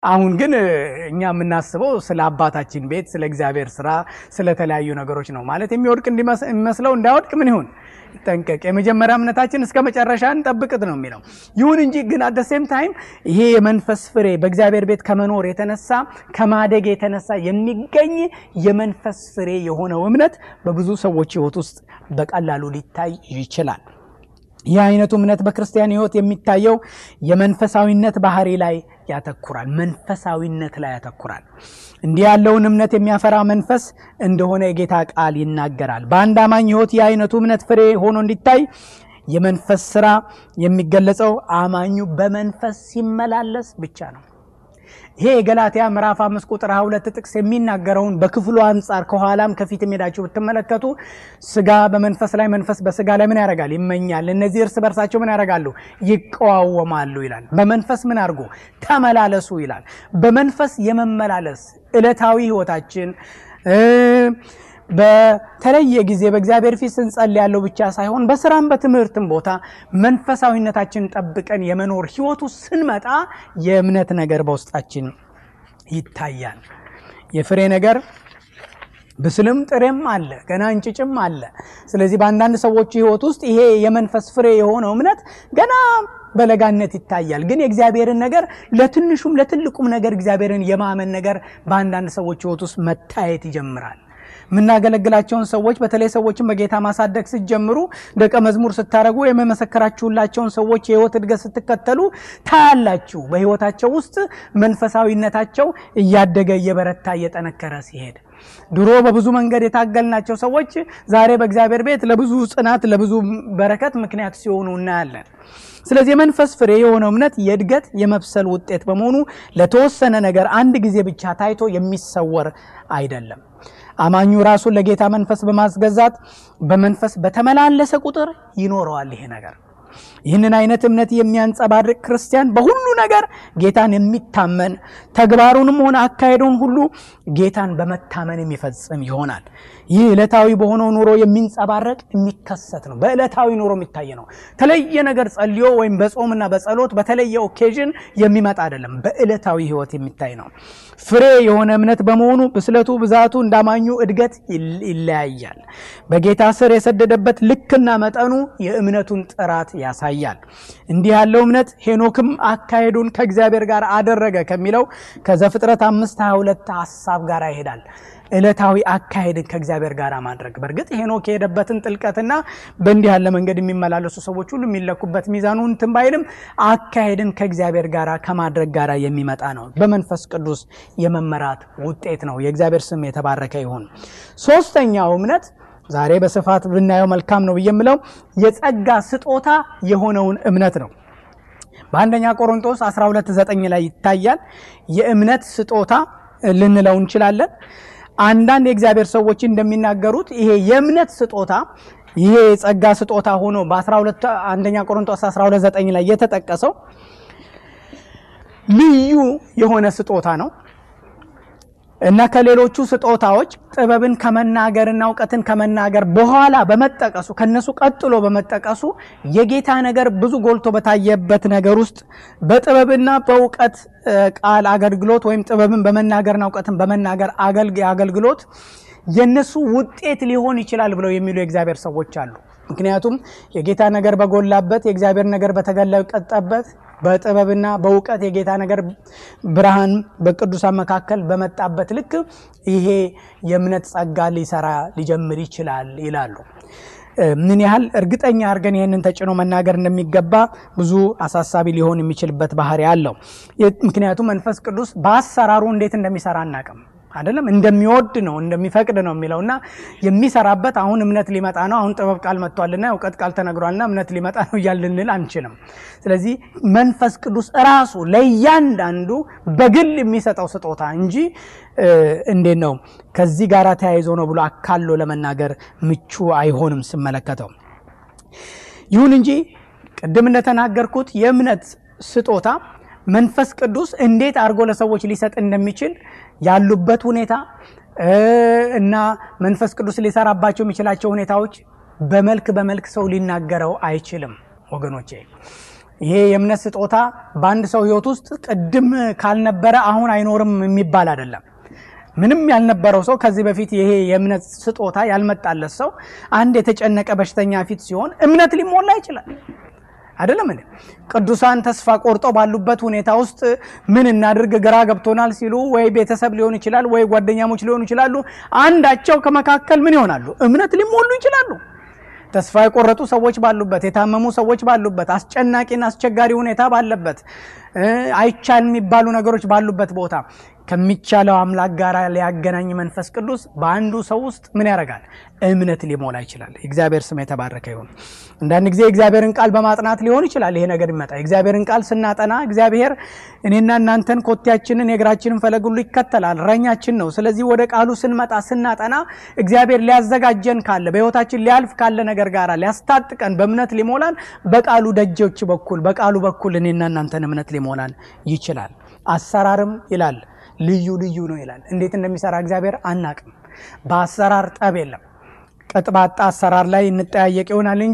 አሁን ግን እኛ የምናስበው ስለ አባታችን ቤት፣ ስለ እግዚአብሔር ስራ፣ ስለተለያዩ ነገሮች ነው። ማለት የሚወድቅ የሚመስለው እንዳይወድቅ ምን ይሁን ጠንቀቅ፣ የመጀመሪያ እምነታችን እስከ መጨረሻ እንጠብቅት ነው የሚለው። ይሁን እንጂ ግን አት ሴም ታይም ይሄ የመንፈስ ፍሬ በእግዚአብሔር ቤት ከመኖር የተነሳ ከማደግ የተነሳ የሚገኝ የመንፈስ ፍሬ የሆነው እምነት በብዙ ሰዎች ሕይወት ውስጥ በቀላሉ ሊታይ ይችላል። ይህ አይነቱ እምነት በክርስቲያን ሕይወት የሚታየው የመንፈሳዊነት ባህሪ ላይ ያተኩራል። መንፈሳዊነት ላይ ያተኩራል። እንዲህ ያለውን እምነት የሚያፈራ መንፈስ እንደሆነ የጌታ ቃል ይናገራል። በአንድ አማኝ ሕይወት ይህ አይነቱ እምነት ፍሬ ሆኖ እንዲታይ የመንፈስ ስራ የሚገለጸው አማኙ በመንፈስ ሲመላለስ ብቻ ነው። ይሄ የገላትያ ምዕራፍ አምስት ቁጥር 22 ጥቅስ የሚናገረውን በክፍሉ አንጻር ከኋላም ከፊት ሄዳችሁ ብትመለከቱ ስጋ በመንፈስ ላይ መንፈስ በስጋ ላይ ምን ያደርጋል? ይመኛል። እነዚህ እርስ በርሳቸው ምን ያደርጋሉ? ይቀዋወማሉ ይላል። በመንፈስ ምን አድርጎ ተመላለሱ ይላል። በመንፈስ የመመላለስ ዕለታዊ ህይወታችን በተለየ ጊዜ በእግዚአብሔር ፊት ስንጸል ያለው ብቻ ሳይሆን በስራም በትምህርትም ቦታ መንፈሳዊነታችን ጠብቀን የመኖር ህይወቱ ስንመጣ የእምነት ነገር በውስጣችን ይታያል። የፍሬ ነገር ብስልም ጥሬም አለ፣ ገና እንጭጭም አለ። ስለዚህ በአንዳንድ ሰዎች ህይወት ውስጥ ይሄ የመንፈስ ፍሬ የሆነው እምነት ገና በለጋነት ይታያል። ግን የእግዚአብሔርን ነገር ለትንሹም ለትልቁም ነገር እግዚአብሔርን የማመን ነገር በአንዳንድ ሰዎች ህይወት ውስጥ መታየት ይጀምራል። የምናገለግላቸውን ሰዎች በተለይ ሰዎችን በጌታ ማሳደግ ስትጀምሩ ደቀ መዝሙር ስታደርጉ የመመሰከራችሁላቸውን ሰዎች የህይወት እድገት ስትከተሉ ታያላችሁ። በህይወታቸው ውስጥ መንፈሳዊነታቸው እያደገ እየበረታ እየጠነከረ ሲሄድ ድሮ በብዙ መንገድ የታገልናቸው ሰዎች ዛሬ በእግዚአብሔር ቤት ለብዙ ጽናት፣ ለብዙ በረከት ምክንያት ሲሆኑ እናያለን። ስለዚህ የመንፈስ ፍሬ የሆነው እምነት የእድገት የመብሰል ውጤት በመሆኑ ለተወሰነ ነገር አንድ ጊዜ ብቻ ታይቶ የሚሰወር አይደለም። አማኙ ራሱን ለጌታ መንፈስ በማስገዛት በመንፈስ በተመላለሰ ቁጥር ይኖረዋል ይሄ ነገር። ይህንን አይነት እምነት የሚያንጸባርቅ ክርስቲያን በሁሉ ነገር ጌታን የሚታመን ተግባሩንም ሆነ አካሄዱን ሁሉ ጌታን በመታመን የሚፈጽም ይሆናል። ይህ ዕለታዊ በሆነው ኑሮ የሚንጸባረቅ የሚከሰት ነው። በዕለታዊ ኑሮ የሚታይ ነው። ተለየ ነገር ጸልዮ ወይም በጾምና በጸሎት በተለየ ኦኬዥን የሚመጣ አይደለም። በዕለታዊ ሕይወት የሚታይ ነው። ፍሬ የሆነ እምነት በመሆኑ ብስለቱ፣ ብዛቱ እንዳማኙ እድገት ይለያያል። በጌታ ስር የሰደደበት ልክና መጠኑ የእምነቱን ጥራት ያሳያል። እንዲህ ያለው እምነት ሄኖክም አካሄዱን ከእግዚአብሔር ጋር አደረገ ከሚለው ከዘፍጥረት አምስት 22 ሀሳብ ጋር ይሄዳል። ዕለታዊ አካሄድን ከእግዚአብሔር ጋር ማድረግ። በእርግጥ ሄኖክ የሄደበትን ጥልቀትና በእንዲህ ያለ መንገድ የሚመላለሱ ሰዎች ሁሉ የሚለኩበት ሚዛኑን እንትን ባይልም አካሄድን ከእግዚአብሔር ጋር ከማድረግ ጋር የሚመጣ ነው። በመንፈስ ቅዱስ የመመራት ውጤት ነው። የእግዚአብሔር ስም የተባረከ ይሁን። ሶስተኛው እምነት ዛሬ በስፋት ብናየው መልካም ነው ብዬ የምለው የጸጋ ስጦታ የሆነውን እምነት ነው። በአንደኛ ቆሮንቶስ 12፥9 ላይ ይታያል። የእምነት ስጦታ ልንለው እንችላለን። አንዳንድ የእግዚአብሔር ሰዎች እንደሚናገሩት ይሄ የእምነት ስጦታ ይሄ የጸጋ ስጦታ ሆኖ በ12 አንደኛ ቆሮንቶስ 12፥9 ላይ የተጠቀሰው ልዩ የሆነ ስጦታ ነው እና ከሌሎቹ ስጦታዎች ጥበብን ከመናገርና እውቀትን ከመናገር በኋላ በመጠቀሱ ከነሱ ቀጥሎ በመጠቀሱ የጌታ ነገር ብዙ ጎልቶ በታየበት ነገር ውስጥ በጥበብና በእውቀት ቃል አገልግሎት ወይም ጥበብን በመናገርና እውቀትን በመናገር አገልግሎት የነሱ ውጤት ሊሆን ይችላል ብለው የሚሉ የእግዚአብሔር ሰዎች አሉ። ምክንያቱም የጌታ ነገር በጎላበት የእግዚአብሔር ነገር በተገለጠበት በጥበብና በእውቀት የጌታ ነገር ብርሃን በቅዱሳን መካከል በመጣበት ልክ ይሄ የእምነት ጸጋ ሊሰራ ሊጀምር ይችላል ይላሉ። ምን ያህል እርግጠኛ አድርገን ይህንን ተጭኖ መናገር እንደሚገባ ብዙ አሳሳቢ ሊሆን የሚችልበት ባህሪ አለው። ምክንያቱም መንፈስ ቅዱስ በአሰራሩ እንዴት እንደሚሰራ አናቅም አይደለም እንደሚወድ ነው እንደሚፈቅድ ነው የሚለው እና የሚሰራበት አሁን እምነት ሊመጣ ነው አሁን ጥበብ ቃል መጥቷልና እውቀት ቃል ተነግሯልና እምነት ሊመጣ ነው እያል ልንል አንችልም። ስለዚህ መንፈስ ቅዱስ ራሱ ለእያንዳንዱ በግል የሚሰጠው ስጦታ እንጂ እንዴት ነው ከዚህ ጋር ተያይዞ ነው ብሎ አካሎ ለመናገር ምቹ አይሆንም ስመለከተው። ይሁን እንጂ ቅድም እንደተናገርኩት የእምነት ስጦታ መንፈስ ቅዱስ እንዴት አድርጎ ለሰዎች ሊሰጥ እንደሚችል ያሉበት ሁኔታ እና መንፈስ ቅዱስ ሊሰራባቸው የሚችላቸው ሁኔታዎች በመልክ በመልክ ሰው ሊናገረው አይችልም ወገኖቼ። ይሄ የእምነት ስጦታ በአንድ ሰው ሕይወት ውስጥ ቅድም ካልነበረ አሁን አይኖርም የሚባል አይደለም። ምንም ያልነበረው ሰው ከዚህ በፊት ይሄ የእምነት ስጦታ ያልመጣለት ሰው አንድ የተጨነቀ በሽተኛ ፊት ሲሆን እምነት ሊሞላ ይችላል። አይደለም እንዴ? ቅዱሳን ተስፋ ቆርጠው ባሉበት ሁኔታ ውስጥ ምን እናድርግ ግራ ገብቶናል ሲሉ ወይ ቤተሰብ ሊሆን ይችላል፣ ወይ ጓደኛሞች ሊሆኑ ይችላሉ። አንዳቸው ከመካከል ምን ይሆናሉ? እምነት ሊሞሉ ይችላሉ። ተስፋ የቆረጡ ሰዎች ባሉበት፣ የታመሙ ሰዎች ባሉበት፣ አስጨናቂና አስቸጋሪ ሁኔታ ባለበት፣ አይቻል የሚባሉ ነገሮች ባሉበት ቦታ ከሚቻለው አምላክ ጋር ሊያገናኝ መንፈስ ቅዱስ በአንዱ ሰው ውስጥ ምን ያደርጋል? እምነት ሊሞላ ይችላል። እግዚአብሔር ስም የተባረከ ይሁን። አንዳንድ ጊዜ እግዚአብሔርን ቃል በማጥናት ሊሆን ይችላል ይሄ ነገር ይመጣ። እግዚአብሔርን ቃል ስናጠና እግዚአብሔር እኔና እናንተን ኮቴያችንን የእግራችንን ፈለግ ሁሉ ይከተላል፣ እረኛችን ነው። ስለዚህ ወደ ቃሉ ስንመጣ ስናጠና እግዚአብሔር ሊያዘጋጀን ካለ በሕይወታችን ሊያልፍ ካለ ነገር ጋር ሊያስታጥቀን በእምነት ሊሞላን በቃሉ ደጆች በኩል በቃሉ በኩል እኔና እናንተን እምነት ሊሞላን ይችላል። አሰራርም ይላል ልዩ ልዩ ነው ይላል። እንዴት እንደሚሰራ እግዚአብሔር አናቅም። በአሰራር ጠብ የለም። ቅጥባጣ አሰራር ላይ እንጠያየቅ ይሆናል እንጂ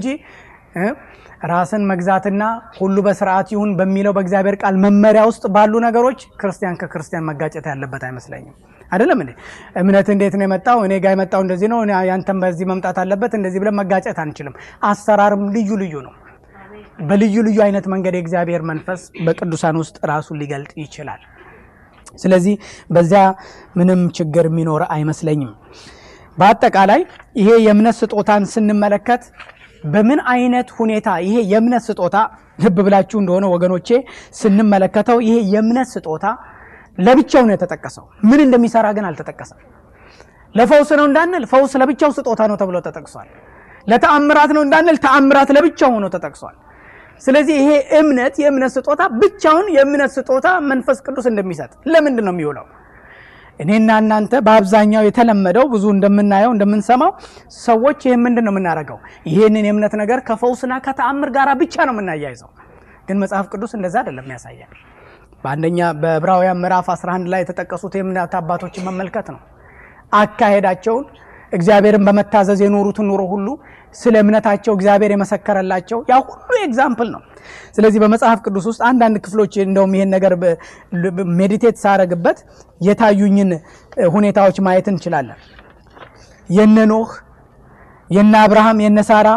ራስን መግዛትና ሁሉ በስርዓት ይሁን በሚለው በእግዚአብሔር ቃል መመሪያ ውስጥ ባሉ ነገሮች ክርስቲያን ከክርስቲያን መጋጨት ያለበት አይመስለኝም። አይደለም እንዴ? እምነት እንዴት ነው የመጣው? እኔ ጋር የመጣው እንደዚህ ነው፣ ያንተም በዚህ መምጣት አለበት፣ እንደዚህ ብለን መጋጨት አንችልም። አሰራርም ልዩ ልዩ ነው። በልዩ ልዩ አይነት መንገድ የእግዚአብሔር መንፈስ በቅዱሳን ውስጥ ራሱን ሊገልጥ ይችላል። ስለዚህ በዚያ ምንም ችግር የሚኖር አይመስለኝም። በአጠቃላይ ይሄ የእምነት ስጦታን ስንመለከት በምን አይነት ሁኔታ ይሄ የእምነት ስጦታ ልብ ብላችሁ እንደሆነ ወገኖቼ ስንመለከተው ይሄ የእምነት ስጦታ ለብቻው ነው የተጠቀሰው። ምን እንደሚሰራ ግን አልተጠቀሰም። ለፈውስ ነው እንዳንል ፈውስ ለብቻው ስጦታ ነው ተብሎ ተጠቅሷል። ለተአምራት ነው እንዳንል ተአምራት ለብቻው ሆኖ ተጠቅሷል። ስለዚህ ይሄ እምነት የእምነት ስጦታ ብቻውን የእምነት ስጦታ መንፈስ ቅዱስ እንደሚሰጥ ለምንድን ነው የሚውለው? እኔና እናንተ በአብዛኛው የተለመደው ብዙ እንደምናየው እንደምንሰማው ሰዎች ይህ ምንድን ነው የምናደርገው? ይህንን የእምነት ነገር ከፈውስና ከተአምር ጋር ብቻ ነው የምናያይዘው። ግን መጽሐፍ ቅዱስ እንደዛ አይደለም ያሳያል። በአንደኛ በዕብራውያን ምዕራፍ 11 ላይ የተጠቀሱት የእምነት አባቶችን መመልከት ነው። አካሄዳቸውን እግዚአብሔርን በመታዘዝ የኖሩትን ኑሮ ሁሉ ስለ እምነታቸው እግዚአብሔር የመሰከረላቸው ያ ሁሉ ኤግዛምፕል ነው። ስለዚህ በመጽሐፍ ቅዱስ ውስጥ አንዳንድ ክፍሎች እንደውም ይሄን ነገር ሜዲቴት ሳረግበት የታዩኝን ሁኔታዎች ማየት እንችላለን። የነ ኖህ፣ የነ አብርሃም፣ የነ ሳራ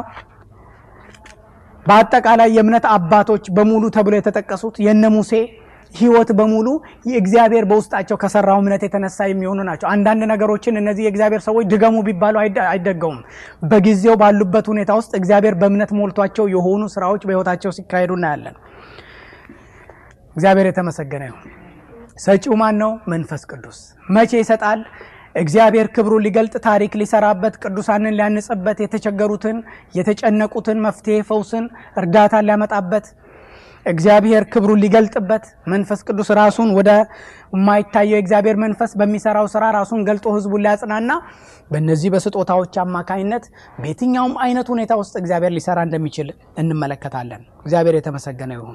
በአጠቃላይ የእምነት አባቶች በሙሉ ተብሎ የተጠቀሱት የነ ሙሴ ህይወት በሙሉ የእግዚአብሔር በውስጣቸው ከሰራው እምነት የተነሳ የሚሆኑ ናቸው። አንዳንድ ነገሮችን እነዚህ የእግዚአብሔር ሰዎች ድገሙ ቢባሉ አይደገሙም። በጊዜው ባሉበት ሁኔታ ውስጥ እግዚአብሔር በእምነት ሞልቷቸው የሆኑ ስራዎች በህይወታቸው ሲካሄዱ እናያለን። እግዚአብሔር የተመሰገነ ይሁን። ሰጪው ማን ነው? መንፈስ ቅዱስ። መቼ ይሰጣል? እግዚአብሔር ክብሩን ሊገልጥ ታሪክ ሊሰራበት ቅዱሳንን ሊያንጽበት የተቸገሩትን የተጨነቁትን መፍትሄ ፈውስን እርዳታን ሊያመጣበት እግዚአብሔር ክብሩን ሊገልጥበት መንፈስ ቅዱስ ራሱን ወደ የማይታየው የእግዚአብሔር መንፈስ በሚሰራው ስራ ራሱን ገልጦ ህዝቡን ሊያጽናና በእነዚህ በስጦታዎች አማካኝነት በየትኛውም አይነት ሁኔታ ውስጥ እግዚአብሔር ሊሰራ እንደሚችል እንመለከታለን። እግዚአብሔር የተመሰገነ ይሁን።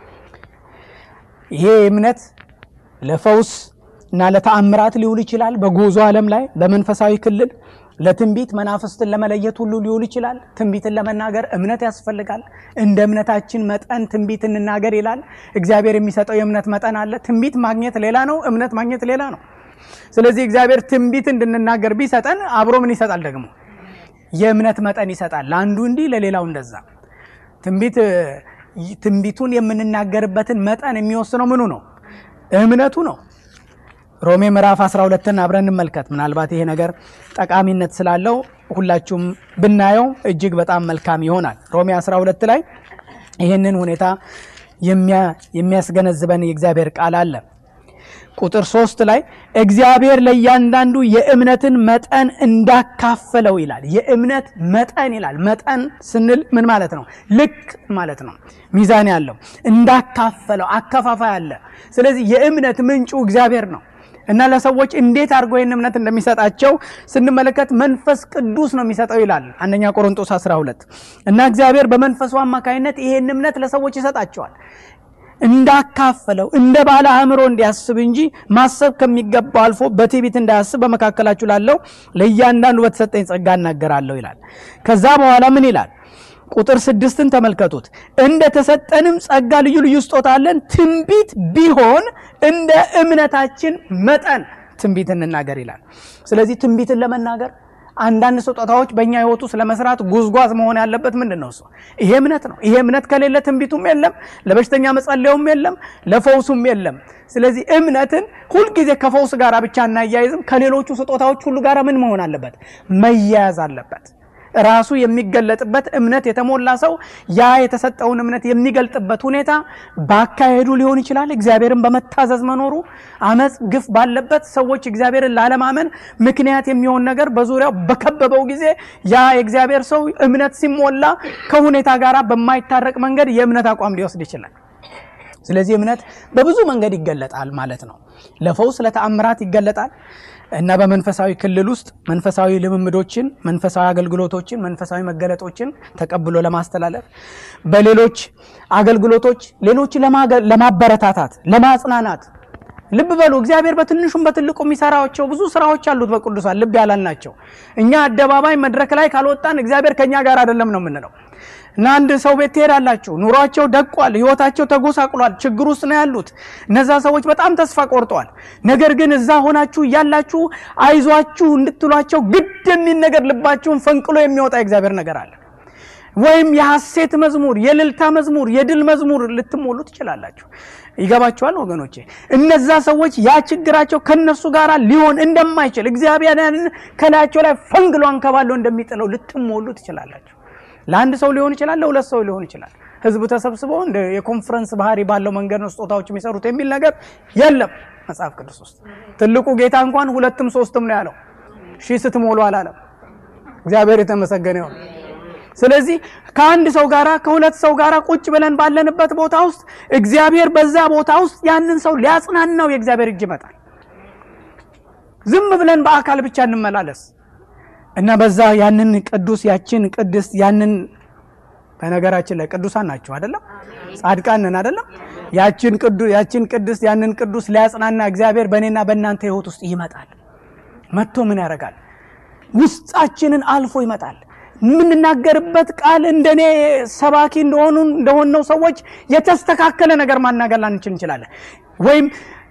ይሄ እምነት ለፈውስ እና ለተአምራት ሊውል ይችላል። በጉዞ ዓለም ላይ በመንፈሳዊ ክልል ለትንቢት መናፍስትን ለመለየት ሁሉ ሊውል ይችላል። ትንቢትን ለመናገር እምነት ያስፈልጋል። እንደ እምነታችን መጠን ትንቢት እንናገር ይላል። እግዚአብሔር የሚሰጠው የእምነት መጠን አለ። ትንቢት ማግኘት ሌላ ነው፣ እምነት ማግኘት ሌላ ነው። ስለዚህ እግዚአብሔር ትንቢት እንድንናገር ቢሰጠን አብሮ ምን ይሰጣል? ደግሞ የእምነት መጠን ይሰጣል። ለአንዱ እንዲህ ለሌላው እንደዛ። ትንቢት ትንቢቱን የምንናገርበትን መጠን የሚወስነው ምኑ ነው? እምነቱ ነው። ሮሜ ምዕራፍ 12ን አብረን እንመልከት። ምናልባት ይሄ ነገር ጠቃሚነት ስላለው ሁላችሁም ብናየው እጅግ በጣም መልካም ይሆናል። ሮሜ 12 ላይ ይህንን ሁኔታ የሚያስገነዝበን የእግዚአብሔር ቃል አለ። ቁጥር ሶስት ላይ እግዚአብሔር ለእያንዳንዱ የእምነትን መጠን እንዳካፈለው ይላል። የእምነት መጠን ይላል። መጠን ስንል ምን ማለት ነው? ልክ ማለት ነው። ሚዛን ያለው እንዳካፈለው አከፋፋይ አለ። ስለዚህ የእምነት ምንጩ እግዚአብሔር ነው እና ለሰዎች እንዴት አድርጎ ይህን እምነት እንደሚሰጣቸው ስንመለከት መንፈስ ቅዱስ ነው የሚሰጠው ይላል አንደኛ ቆሮንጦስ 12 እና እግዚአብሔር በመንፈሱ አማካኝነት ይሄን እምነት ለሰዎች ይሰጣቸዋል እንዳካፈለው እንደ ባለ አእምሮ እንዲያስብ እንጂ ማሰብ ከሚገባው አልፎ በትዕቢት እንዳያስብ በመካከላችሁ ላለው ለእያንዳንዱ በተሰጠኝ ጸጋ እናገራለሁ ይላል። ከዛ በኋላ ምን ይላል? ቁጥር ስድስትን ተመልከቱት። እንደ ተሰጠንም ጸጋ ልዩ ልዩ ስጦታ አለን። ትንቢት ቢሆን እንደ እምነታችን መጠን ትንቢት እንናገር ይላል። ስለዚህ ትንቢትን ለመናገር አንዳንድ ስጦታዎች በእኛ ህይወት ውስጥ ለመስራት ጉዝጓዝ መሆን ያለበት ምንድን ነው? እሱ ይሄ እምነት ነው። ይሄ እምነት ከሌለ ትንቢቱም የለም፣ ለበሽተኛ መጸለዩም የለም፣ ለፈውሱም የለም። ስለዚህ እምነትን ሁልጊዜ ከፈውስ ጋር ብቻ እናያይዝም። ከሌሎቹ ስጦታዎች ሁሉ ጋር ምን መሆን አለበት? መያያዝ አለበት። ራሱ የሚገለጥበት እምነት የተሞላ ሰው ያ የተሰጠውን እምነት የሚገልጥበት ሁኔታ በአካሄዱ ሊሆን ይችላል። እግዚአብሔርን በመታዘዝ መኖሩ፣ አመፅ፣ ግፍ ባለበት ሰዎች እግዚአብሔርን ላለማመን ምክንያት የሚሆን ነገር በዙሪያው በከበበው ጊዜ ያ የእግዚአብሔር ሰው እምነት ሲሞላ ከሁኔታ ጋር በማይታረቅ መንገድ የእምነት አቋም ሊወስድ ይችላል። ስለዚህ እምነት በብዙ መንገድ ይገለጣል ማለት ነው። ለፈውስ ለተአምራት ይገለጣል እና በመንፈሳዊ ክልል ውስጥ መንፈሳዊ ልምምዶችን፣ መንፈሳዊ አገልግሎቶችን፣ መንፈሳዊ መገለጦችን ተቀብሎ ለማስተላለፍ በሌሎች አገልግሎቶች ሌሎች ለማበረታታት፣ ለማጽናናት ልብ በሉ እግዚአብሔር በትንሹም በትልቁ የሚሰራቸው ብዙ ስራዎች አሉት። በቅዱሳን ልብ ያላልናቸው እኛ አደባባይ መድረክ ላይ ካልወጣን እግዚአብሔር ከእኛ ጋር አይደለም ነው የምንለው። እና አንድ ሰው ቤት ትሄዳላችሁ። ኑሯቸው ደቋል፣ ህይወታቸው ተጎሳቅሏል፣ ችግር ውስጥ ነው ያሉት። እነዛ ሰዎች በጣም ተስፋ ቆርጠዋል። ነገር ግን እዛ ሆናችሁ እያላችሁ አይዟችሁ እንድትሏቸው ግድ የሚል ነገር ልባችሁን ፈንቅሎ የሚወጣ የእግዚአብሔር ነገር አለ። ወይም የሐሴት መዝሙር፣ የእልልታ መዝሙር፣ የድል መዝሙር ልትሞሉ ትችላላችሁ። ይገባችኋል ወገኖቼ? እነዛ ሰዎች ያ ችግራቸው ከነሱ ጋር ሊሆን እንደማይችል እግዚአብሔር ያንን ከላያቸው ላይ ፈንግሎ አንከባለው እንደሚጥለው ልትሞሉ ትችላላችሁ። ለአንድ ሰው ሊሆን ይችላል፣ ለሁለት ሰው ሊሆን ይችላል። ህዝቡ ተሰብስበው እንደ የኮንፈረንስ ባህሪ ባለው መንገድ ነው ስጦታዎች የሚሰሩት የሚል ነገር የለም መጽሐፍ ቅዱስ ውስጥ። ትልቁ ጌታ እንኳን ሁለትም ሶስትም ነው ያለው፣ ሺህ ስትሞሉ አላለም። እግዚአብሔር የተመሰገነ ይሁን። ስለዚህ ከአንድ ሰው ጋራ ከሁለት ሰው ጋራ ቁጭ ብለን ባለንበት ቦታ ውስጥ እግዚአብሔር በዛ ቦታ ውስጥ ያንን ሰው ሊያጽናናው የእግዚአብሔር እጅ ይመጣል። ዝም ብለን በአካል ብቻ እንመላለስ እና በዛ ያንን ቅዱስ ያችን ቅድስት ያንን በነገራችን ላይ ቅዱሳን ናቸው አይደለም? ጻድቃን ነን አይደለም? ያችን ቅዱስ ያችን ቅድስት ያንን ቅዱስ ሊያጽናና እግዚአብሔር በእኔና በእናንተ ህይወት ውስጥ ይመጣል። መጥቶ ምን ያደርጋል? ውስጣችንን አልፎ ይመጣል። የምንናገርበት ቃል እንደኔ ሰባኪ እንደሆኑ እንደሆነው ሰዎች የተስተካከለ ነገር ማናገር ላንችል እንችላለን። ወይም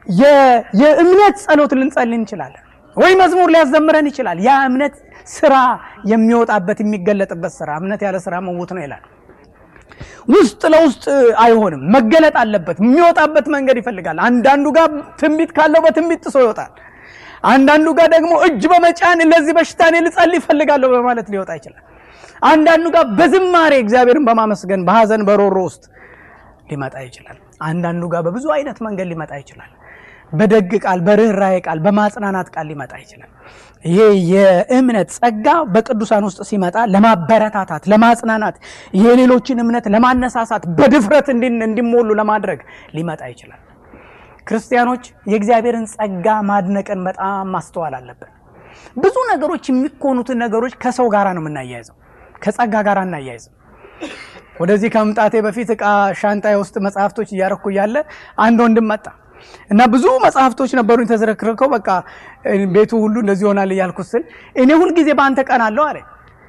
የእምነት ጸሎት ልንጸልይ እንችላለን። ወይ መዝሙር ሊያዘምረን ይችላል። ያ እምነት ስራ የሚወጣበት የሚገለጥበት ስራ እምነት ያለ ስራ መውት ነው ይላል። ውስጥ ለውስጥ አይሆንም፣ መገለጥ አለበት። የሚወጣበት መንገድ ይፈልጋል። አንዳንዱ ጋር ትንቢት ካለው በትንቢት ጥሶ ይወጣል። አንዳንዱ ጋር ደግሞ እጅ በመጫን ለዚህ በሽታ እኔ ልጸልይ ይፈልጋለሁ በማለት ሊወጣ ይችላል። አንዳንዱ ጋር በዝማሬ እግዚአብሔርን በማመስገን በሐዘን በሮሮ ውስጥ ሊመጣ ይችላል። አንዳንዱ ጋር በብዙ አይነት መንገድ ሊመጣ ይችላል። በደግ ቃል፣ በርኅራኄ ቃል፣ በማጽናናት ቃል ሊመጣ ይችላል። ይሄ የእምነት ጸጋ በቅዱሳን ውስጥ ሲመጣ ለማበረታታት፣ ለማጽናናት፣ የሌሎችን እምነት ለማነሳሳት፣ በድፍረት እንዲሞሉ ለማድረግ ሊመጣ ይችላል። ክርስቲያኖች የእግዚአብሔርን ጸጋ ማድነቅን በጣም ማስተዋል አለብን። ብዙ ነገሮች የሚኮኑትን ነገሮች ከሰው ጋር ነው የምናያይዘው፣ ከጸጋ ጋር እናያይዘው። ወደዚህ ከመምጣቴ በፊት እቃ ሻንጣዬ ውስጥ መጽሐፍቶች እያረኩ እያለ አንድ ወንድም መጣ እና ብዙ መጽሐፍቶች ነበሩኝ ተዝረክርከው፣ በቃ ቤቱ ሁሉ እንደዚህ ይሆናል እያልኩት ስል እኔ ሁልጊዜ በአንተ ቀናለሁ አለ።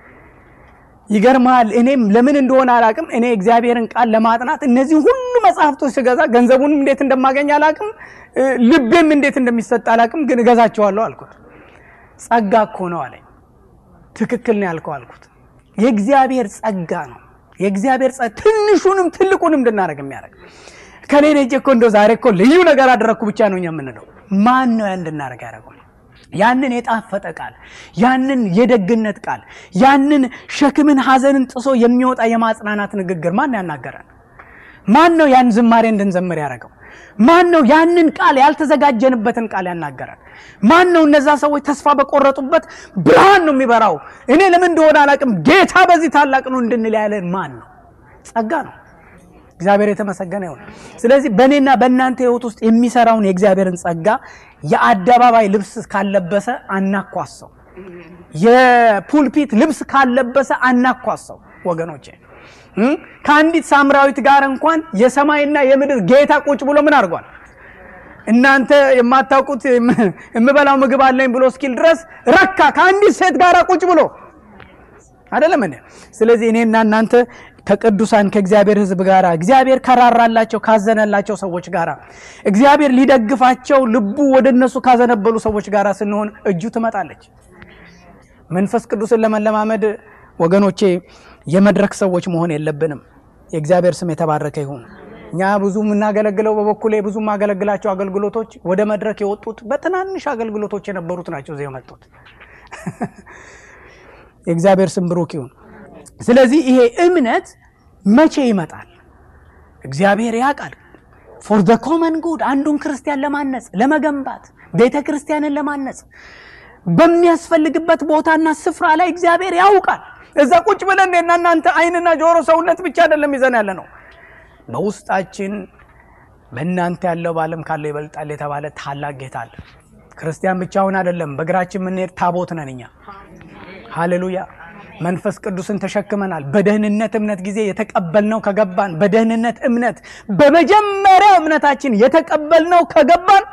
ይገርማል። እኔም ለምን እንደሆነ አላቅም። እኔ እግዚአብሔርን ቃል ለማጥናት እነዚህ ሁሉ መጽሐፍቶች ስገዛ ገንዘቡንም እንዴት እንደማገኝ አላቅም፣ ልቤም እንዴት እንደሚሰጥ አላቅም፣ ግን እገዛቸዋለሁ አልኩት። ጸጋ እኮ ነው አለኝ። ትክክል ነው ያልከው አልኩት። የእግዚአብሔር ጸጋ ነው። የእግዚአብሔር ጸጋ ትንሹንም ትልቁንም እንድናደርግ የሚያደርግ ከሌለ እጄ እኮ እንደው ዛሬ እኮ ልዩ ነገር አደረግኩ ብቻ ነው እኛ የምንለው። ማን ነው ያን እንድናደርግ ያደረገው? ያንን የጣፈጠ ቃል፣ ያንን የደግነት ቃል፣ ያንን ሸክምን ሐዘንን ጥሶ የሚወጣ የማጽናናት ንግግር ማን ያናገረን? ማን ነው ያን ዝማሬ እንድንዘምር ያደረገው? ማን ነው ያንን ቃል ያልተዘጋጀንበትን ቃል ያናገረን? ማን ነው እነዛ ሰዎች ተስፋ በቆረጡበት ብርሃን ነው የሚበራው? እኔ ለምን እንደሆነ አላውቅም፣ ጌታ በዚህ ታላቅ ነው እንድንል ያለን ማን ነው? ጸጋ ነው። እግዚአብሔር የተመሰገነ ይሁን። ስለዚህ በእኔና በእናንተ ሕይወት ውስጥ የሚሰራውን የእግዚአብሔርን ጸጋ የአደባባይ ልብስ ካለበሰ አናኳሰው፣ የፑልፒት ልብስ ካለበሰ አናኳሰው። ወገኖቼ ከአንዲት ሳምራዊት ጋር እንኳን የሰማይና የምድር ጌታ ቁጭ ብሎ ምን አድርጓል? እናንተ የማታውቁት የምበላው ምግብ አለኝ ብሎ እስኪል ድረስ ረካ። ከአንዲት ሴት ጋር ቁጭ ብሎ አይደለም እንዴ? ስለዚህ እኔና እናንተ ከቅዱሳን ከእግዚአብሔር ሕዝብ ጋር እግዚአብሔር ከራራላቸው ካዘነላቸው ሰዎች ጋር እግዚአብሔር ሊደግፋቸው ልቡ ወደ እነሱ ካዘነበሉ ሰዎች ጋር ስንሆን እጁ ትመጣለች። መንፈስ ቅዱስን ለመለማመድ ወገኖቼ የመድረክ ሰዎች መሆን የለብንም። የእግዚአብሔር ስም የተባረከ ይሁን። እኛ ብዙ የምናገለግለው በበኩሌ ብዙ የማገለግላቸው አገልግሎቶች ወደ መድረክ የወጡት በትናንሽ አገልግሎቶች የነበሩት ናቸው እዚህ የመጡት። የእግዚአብሔር ስም ብሩክ ይሁን። ስለዚህ ይሄ እምነት መቼ ይመጣል? እግዚአብሔር ያውቃል። ፎር ዘ ኮመን ጉድ አንዱን ክርስቲያን ለማነጽ ለመገንባት ቤተ ክርስቲያንን ለማነጽ በሚያስፈልግበት ቦታና ስፍራ ላይ እግዚአብሔር ያውቃል። እዛ ቁጭ ብለን እኔና እናንተ አይንና ጆሮ ሰውነት ብቻ አይደለም ይዘን ያለ ነው። በውስጣችን በእናንተ ያለው በዓለም ካለው ይበልጣል የተባለ ታላቅ ጌታ አለ። ክርስቲያን ብቻውን አይደለም፣ በእግራችን የምንሄድ ታቦት ነን እኛ። ሃሌሉያ! መንፈስ ቅዱስን ተሸክመናል። በደህንነት እምነት ጊዜ የተቀበልነው ከገባን፣ በደህንነት እምነት በመጀመሪያ እምነታችን የተቀበልነው ከገባን፣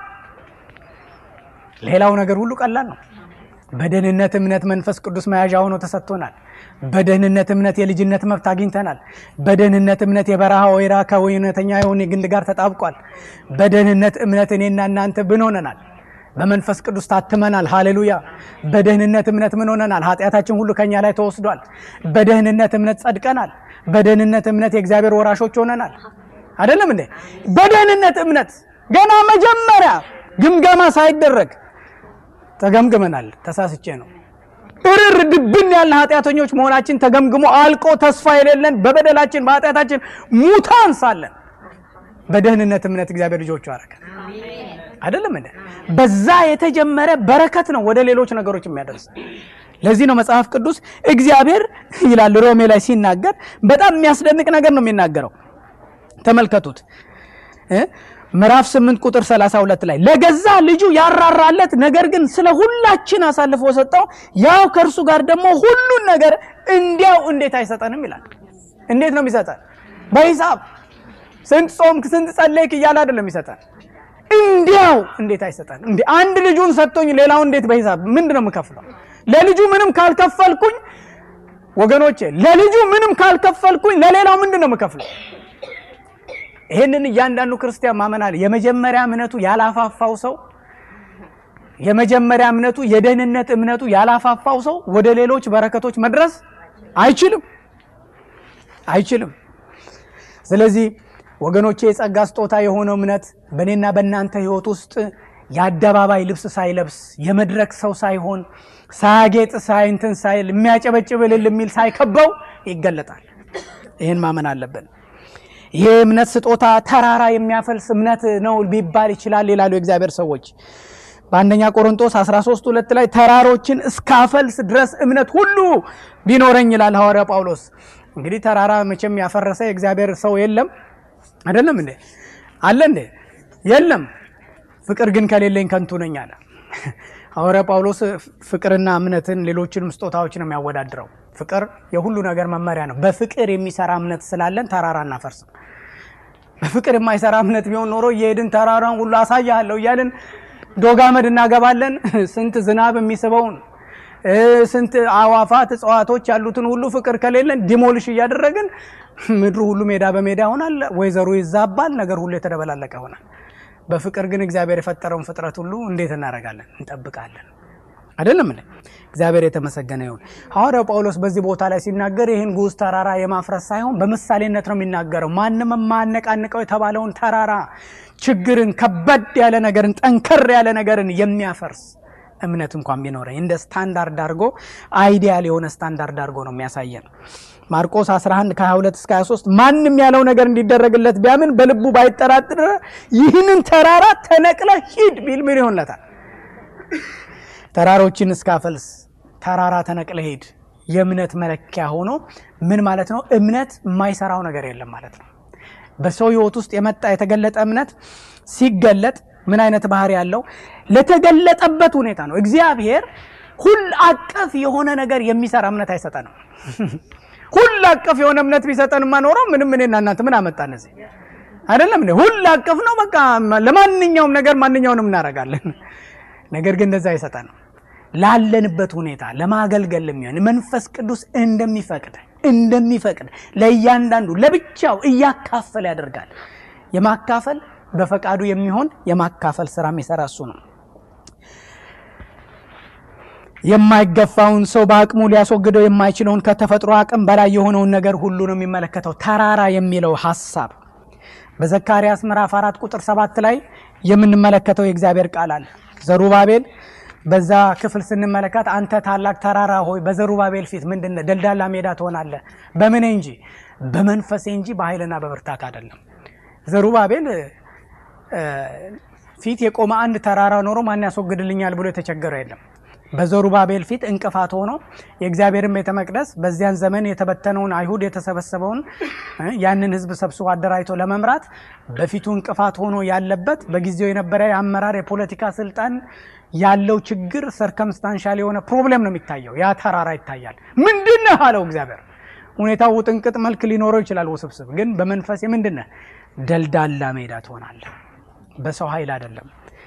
ሌላው ነገር ሁሉ ቀላል ነው። በደህንነት እምነት መንፈስ ቅዱስ መያዣ ሆኖ ተሰጥቶናል። በደህንነት እምነት የልጅነት መብት አግኝተናል። በደህንነት እምነት የበረሃ ወይራ ከእውነተኛ የሆነ ግንድ ጋር ተጣብቋል። በደህንነት እምነት እኔና እናንተ ብን ሆነናል። በመንፈስ ቅዱስ ታትመናል። ሃሌሉያ። በደህንነት እምነት ምን ሆነናል? ኃጢአታችን ሁሉ ከኛ ላይ ተወስዷል። በደህንነት እምነት ጸድቀናል። በደህንነት እምነት የእግዚአብሔር ወራሾች ሆነናል። አይደለም እንዴ? በደህንነት እምነት ገና መጀመሪያ ግምገማ ሳይደረግ ተገምግመናል። ተሳስቼ ነው እርር ድብን ያልን ኃጢአተኞች መሆናችን ተገምግሞ አልቆ ተስፋ የሌለን በበደላችን በኃጢአታችን ሙታን ሳለን በደህንነት እምነት እግዚአብሔር ልጆቹ አረገን። አይደለም እንዴ? በዛ የተጀመረ በረከት ነው ወደ ሌሎች ነገሮች የሚያደርስ። ለዚህ ነው መጽሐፍ ቅዱስ እግዚአብሔር ይላል ሮሜ ላይ ሲናገር በጣም የሚያስደንቅ ነገር ነው የሚናገረው። ተመልከቱት ምዕራፍ 8 ቁጥር 32 ላይ ለገዛ ልጁ ያራራለት ነገር ግን ስለ ሁላችን አሳልፎ ሰጠው፣ ያው ከእርሱ ጋር ደግሞ ሁሉን ነገር እንዲያው እንዴት አይሰጠንም ይላል። እንዴት ነው የሚሰጠን? በሂሳብ ስንት ጾምክ ስንት ጸለይክ እያለ አይደለም የሚሰጠን። እንዲያው እንዴት አይሰጠን? እንዴ አንድ ልጁን ሰጥቶኝ ሌላው እንዴት በሂሳብ ምንድን ነው የምከፍለው? ለልጁ ምንም ካልከፈልኩኝ ወገኖቼ፣ ለልጁ ምንም ካልከፈልኩኝ ለሌላው ምንድን ነው የምከፍለው? ይህንን እያንዳንዱ ክርስቲያን ማመን አለ። የመጀመሪያ እምነቱ ያላፋፋው ሰው የመጀመሪያ እምነቱ የደህንነት እምነቱ ያላፋፋው ሰው ወደ ሌሎች በረከቶች መድረስ አይችልም አይችልም። ስለዚህ ወገኖቼ የጸጋ ስጦታ የሆነው እምነት በእኔና በእናንተ ሕይወት ውስጥ የአደባባይ ልብስ ሳይለብስ የመድረክ ሰው ሳይሆን ሳያጌጥ ሳይንትን ሳይል የሚያጨበጭብ እልል የሚል ሳይከበው ይገለጣል። ይህን ማመን አለብን። ይሄ እምነት ስጦታ ተራራ የሚያፈልስ እምነት ነው ሊባል ይችላል ይላሉ የእግዚአብሔር ሰዎች። በአንደኛ ቆሮንቶስ 13 ሁለት ላይ ተራሮችን እስካፈልስ ድረስ እምነት ሁሉ ቢኖረኝ ይላል ሐዋርያ ጳውሎስ። እንግዲህ ተራራ መቼም ያፈረሰ የእግዚአብሔር ሰው የለም አይደለም እንዴ? አለ እንዴ? የለም። ፍቅር ግን ከሌለኝ ከንቱ ነኝ አለ ሐዋርያ ጳውሎስ። ፍቅርና እምነትን ሌሎችንም ስጦታዎች ነው የሚያወዳድረው። ፍቅር የሁሉ ነገር መመሪያ ነው። በፍቅር የሚሰራ እምነት ስላለን ተራራ እናፈርስም። በፍቅር የማይሰራ እምነት ቢሆን ኖሮ እየሄድን ተራራን ሁሉ አሳያለሁ እያልን ዶጋመድ እናገባለን። ስንት ዝናብ የሚስበውን ስንት አዋፋት እጽዋቶች ያሉትን ሁሉ ፍቅር ከሌለን ዲሞልሽ እያደረግን ምድሩ ሁሉ ሜዳ በሜዳ ይሆናል። ወይዘሩ ይዛባል። ነገር ሁሉ የተደበላለቀ ይሆናል። በፍቅር ግን እግዚአብሔር የፈጠረውን ፍጥረት ሁሉ እንዴት እናደርጋለን? እንጠብቃለን። አይደለም እንዴ? እግዚአብሔር የተመሰገነ ይሁን። ሐዋርያው ጳውሎስ በዚህ ቦታ ላይ ሲናገር ይህን ጉዝ ተራራ የማፍረስ ሳይሆን በምሳሌነት ነው የሚናገረው። ማንም የማያነቃንቀው የተባለውን ተራራ፣ ችግርን፣ ከበድ ያለ ነገርን፣ ጠንከር ያለ ነገርን የሚያፈርስ እምነት እንኳን ቢኖረኝ እንደ ስታንዳርድ አድርጎ አይዲያል የሆነ ስታንዳርድ አድርጎ ነው የሚያሳየን። ማርቆስ 11 ከ22 እስከ 23 ማንም ያለው ነገር እንዲደረግለት ቢያምን በልቡ ባይጠራጥር ይህንን ተራራ ተነቅለ ሂድ ቢል ምን ይሆንለታል? ተራሮችን እስካፈልስ ተራራ ተነቅለ ሄድ የእምነት መለኪያ ሆኖ ምን ማለት ነው? እምነት የማይሰራው ነገር የለም ማለት ነው። በሰው ሕይወት ውስጥ የመጣ የተገለጠ እምነት ሲገለጥ ምን አይነት ባህሪ ያለው ለተገለጠበት ሁኔታ ነው። እግዚአብሔር ሁል አቀፍ የሆነ ነገር የሚሰራ እምነት አይሰጠንም። ሁል አቀፍ የሆነ እምነት ቢሰጠን ማኖረው ምንም እኔና እናንተ ምን አመጣን እዚህ አይደለም። ሁል አቀፍ ነው። በቃ ለማንኛውም ነገር ማንኛውንም እናደርጋለን። ነገር ግን እንደዛ አይሰጠንም። ላለንበት ሁኔታ ለማገልገል ለሚሆን መንፈስ ቅዱስ እንደሚፈቅድ እንደሚፈቅድ ለእያንዳንዱ ለብቻው እያካፈል ያደርጋል። የማካፈል በፈቃዱ የሚሆን የማካፈል ስራ የሚሰራ እሱ ነው። የማይገፋውን ሰው በአቅሙ ሊያስወግደው የማይችለውን ከተፈጥሮ አቅም በላይ የሆነውን ነገር ሁሉ ነው የሚመለከተው። ተራራ የሚለው ሀሳብ በዘካርያስ ምዕራፍ አራት ቁጥር ሰባት ላይ የምንመለከተው የእግዚአብሔር ቃል አለ። ዘሩባቤል በዛ ክፍል ስንመለከት አንተ ታላቅ ተራራ ሆይ በዘሩባቤል ፊት ምንድን ነህ? ደልዳላ ሜዳ ትሆናለህ። በምን እንጂ በመንፈሴ እንጂ በኃይልና በብርታት አይደለም። ዘሩባቤል ፊት የቆመ አንድ ተራራ ኖሮ ማን ያስወግድልኛል ብሎ የተቸገረ የለም። በዘሩባቤል ፊት እንቅፋት ሆኖ የእግዚአብሔርን ቤተ መቅደስ በዚያን ዘመን የተበተነውን አይሁድ የተሰበሰበውን ያንን ሕዝብ ሰብስቦ አደራጅቶ ለመምራት በፊቱ እንቅፋት ሆኖ ያለበት በጊዜው የነበረ የአመራር የፖለቲካ ስልጣን ያለው ችግር ሰርከምስታንሻል የሆነ ፕሮብሌም ነው የሚታየው። ያ ተራራ ይታያል። ምንድን ነህ አለው እግዚአብሔር። ሁኔታው ውጥንቅጥ መልክ ሊኖረው ይችላል፣ ውስብስብ ግን በመንፈሴ ምንድን ነህ? ደልዳላ ሜዳ ትሆናለህ። በሰው ኃይል አይደለም።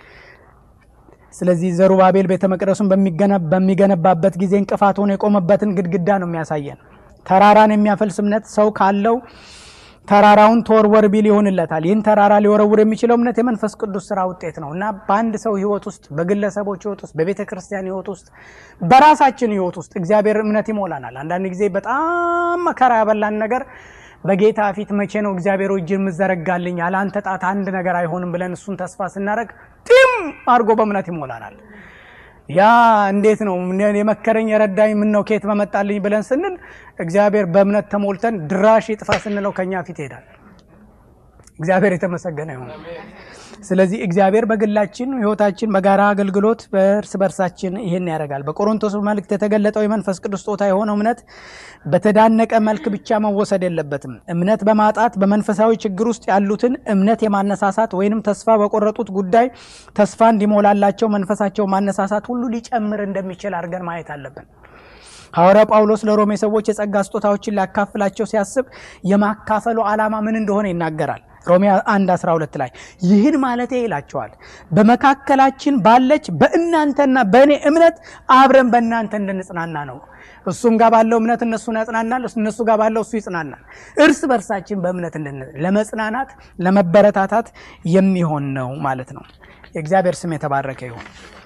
ስለዚህ ዘሩባቤል ቤተ መቅደሱን በሚገነባበት ጊዜ እንቅፋት ሆኖ የቆመበትን ግድግዳ ነው የሚያሳየን። ተራራን የሚያፈልስ እምነት ሰው ካለው ተራራውን ተወርወር ቢል ይሆንለታል። ይህን ተራራ ሊወረውር የሚችለው እምነት የመንፈስ ቅዱስ ስራ ውጤት ነው እና በአንድ ሰው ህይወት ውስጥ፣ በግለሰቦች ህይወት ውስጥ፣ በቤተ ክርስቲያን ህይወት ውስጥ፣ በራሳችን ህይወት ውስጥ እግዚአብሔር እምነት ይሞላናል። አንዳንድ ጊዜ በጣም መከራ ያበላን ነገር በጌታ ፊት መቼ ነው እግዚአብሔር እጅ የምዘረጋልኝ ያለ አንተ ጣት አንድ ነገር አይሆንም ብለን እሱን ተስፋ ስናደርግ ጢም አድርጎ በእምነት ይሞላናል። ያ እንዴት ነው የመከረኝ የረዳኝ ምን ነው ከየት በመጣልኝ ብለን ስንል እግዚአብሔር በእምነት ተሞልተን ድራሽ ይጥፋ ስንለው ከኛ ፊት ይሄዳል። እግዚአብሔር የተመሰገነ ይሁን። ስለዚህ እግዚአብሔር በግላችን ህይወታችን፣ በጋራ አገልግሎት፣ በእርስ በርሳችን ይህን ያደርጋል። በቆሮንቶስ መልእክት የተገለጠው የመንፈስ ቅዱስ ስጦታ የሆነው እምነት በተዳነቀ መልክ ብቻ መወሰድ የለበትም። እምነት በማጣት በመንፈሳዊ ችግር ውስጥ ያሉትን እምነት የማነሳሳት ወይንም ተስፋ በቆረጡት ጉዳይ ተስፋ እንዲሞላላቸው መንፈሳቸው ማነሳሳት ሁሉ ሊጨምር እንደሚችል አድርገን ማየት አለብን። ሐዋርያው ጳውሎስ ለሮሜ ሰዎች የጸጋ ስጦታዎችን ሊያካፍላቸው ሲያስብ የማካፈሉ ዓላማ ምን እንደሆነ ይናገራል። ሮሜ 1 12 ላይ ይህን ማለቴ ይላቸዋል በመካከላችን ባለች በእናንተና በእኔ እምነት አብረን በእናንተ እንድንጽናና ነው። እሱም ጋር ባለው እምነት እነሱን ያጽናናል፣ እነሱ ጋር ባለው እሱ ይጽናናል። እርስ በርሳችን በእምነት ለመጽናናት ለመበረታታት የሚሆን ነው ማለት ነው። የእግዚአብሔር ስም የተባረከ ይሁን።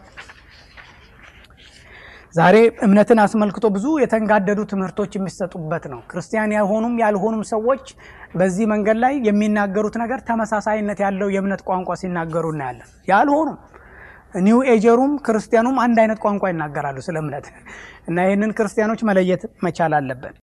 ዛሬ እምነትን አስመልክቶ ብዙ የተንጋደዱ ትምህርቶች የሚሰጡበት ነው። ክርስቲያን ያልሆኑም ያልሆኑም ሰዎች በዚህ መንገድ ላይ የሚናገሩት ነገር ተመሳሳይነት ያለው የእምነት ቋንቋ ሲናገሩ እናያለን። ያልሆኑም ኒው ኤጀሩም ክርስቲያኑም አንድ አይነት ቋንቋ ይናገራሉ ስለ እምነት እና ይህንን ክርስቲያኖች መለየት መቻል አለብን።